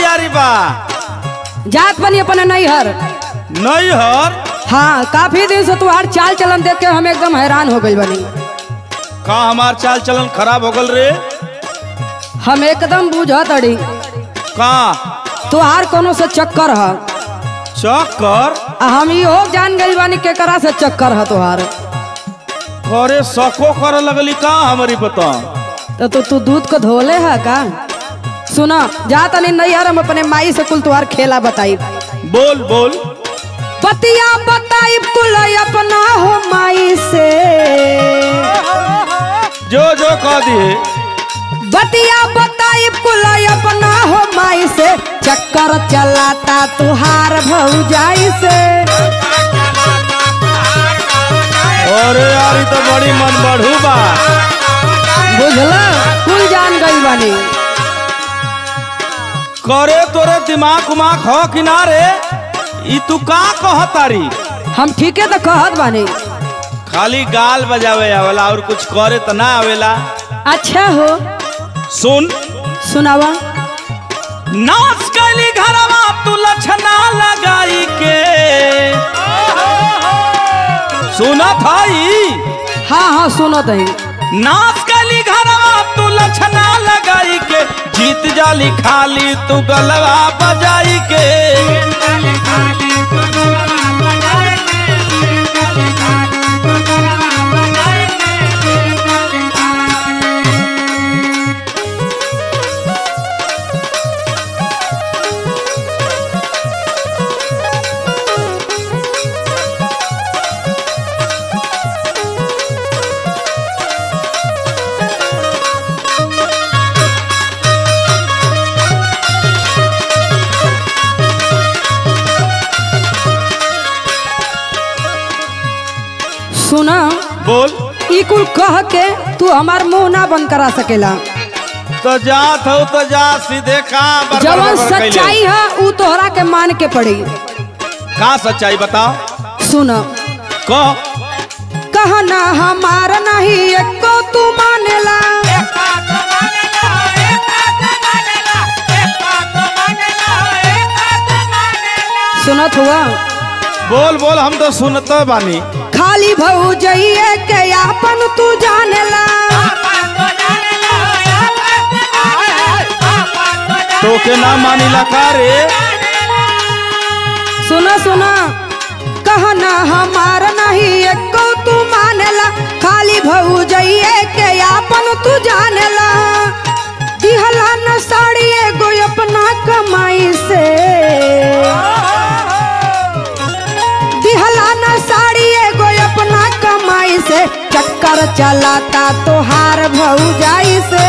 तैयारी बा जात बनी अपने नैहर नहीं हर हाँ काफी दिन से तुहार चाल चलन देख के हम एकदम हैरान हो गई बनी का हमार चाल चलन खराब हो गल रे हम एकदम बुझत अड़ी का तुहार कोनो से चक्कर है चक्कर आ हम इहो जान गई बानी केकरा से चक्कर है तुहार करे सको करे लगली का हमारी बता तो तू तू दूध को धोले है का सुना जा तनी नैहर हम अपने माई से कुल तुहार खेला बताई बोल बोल बतिया बताई कुल अपना हो माई से जो जो कह दिए बतिया बताई कुल अपना हो माई से चक्कर चलाता तुहार भौजाई से अरे यार ई तो बड़ी मन बढ़ू बा बुझल कुल जान गई बानी करे तोरे दिमाग उमाग हो किनारे ई तू का कहतारी हम ठीके तो कहत बानी खाली गाल बजावे आवेला और कुछ करे तो ना आवेला अच्छा हो सुन सुनावा नाच कैली घरवा तू लछना लगाई के सुना थाई हाँ हाँ सुनो तही नाच कैली घरवा तू लछना लगाई के जीत जाली खाली तू गलवा बजाई के सुना बोल ई कुल कह के तू हमार मुंह ना बंद करा सकेला तो जात हो तो जा सीधे का बरबर जवन बरबर कैले। सच्चाई है ऊ तोहरा के मान के पड़ी का सच्चाई बताओ सुन कह कहना हमार नहीं एको तू मानेला सुनत हुआ बोल बोल हम तो सुनते बानी खाली भौजइए के आपन तू जानेला तो के ना मानिला का रे सुना सुना कहना हमार नहीं एको तू मानेला खाली भौजइए के आपन तू जानेला दिहला न साड़ी एगो अपना कमाई से दिहला न साड़ी एगो अपना कमाई से चक्कर चलाता तोहार भौजाई से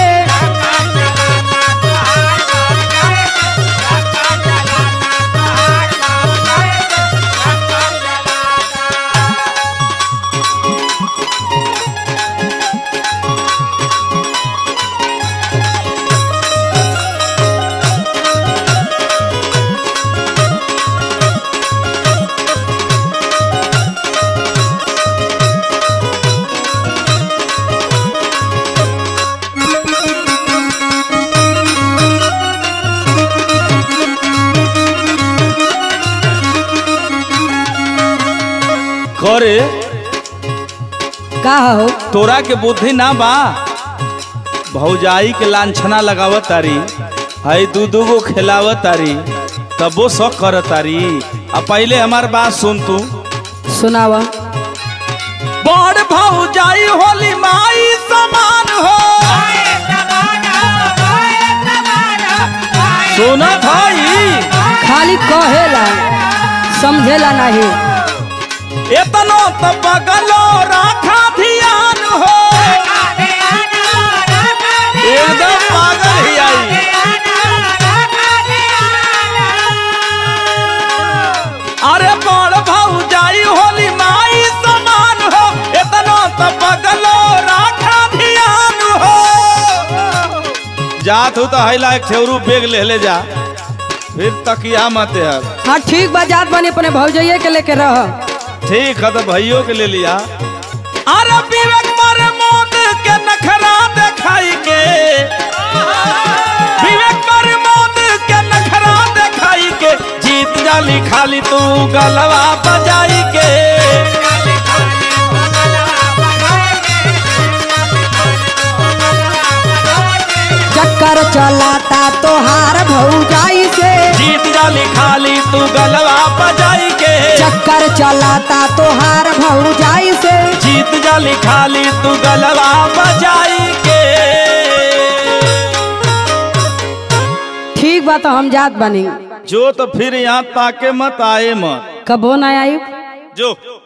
करे का हो तोरा के बुद्धि ना बा भौजाई के लांछना लगावत तारी हई दू दू गो खिलावत तारी तबो शौक करत तारी आ पहले हमार बात सुन तू सुनावा बड़ भौजाई होली माई समान हो सुनत हई खाली कहेला समझेला नहीं एतनो त बगलो राखा ध्यान हो एकदम पागल ही आई अरे बड़ भौजाई होली माई समान हो एतनो त बगलो राखा ध्यान हो जात हो तो हैला एक ठेवरू बेग ले ले जा फिर तकिया मत है हाँ ठीक बा जात बनी अपने भौजइये के लेके रह ठीक है तो भाइयों के ले लिया अरे विवेक मारे मौत के नखरा दिखाई के विवेक मारे मौत के नखरा जाली खाली तू गलवा बजाई के चक्कर चलाता तोहार भौजाई से जीत जाली खाली तू गलवा बजाई के चक्कर चलाता तोहार भौजाई से जीत जाली खाली तू गलवा बजाई के ठीक बा तो हम जात बनी जो तो फिर यहाँ ताके मत आए मत कबो ना आई जो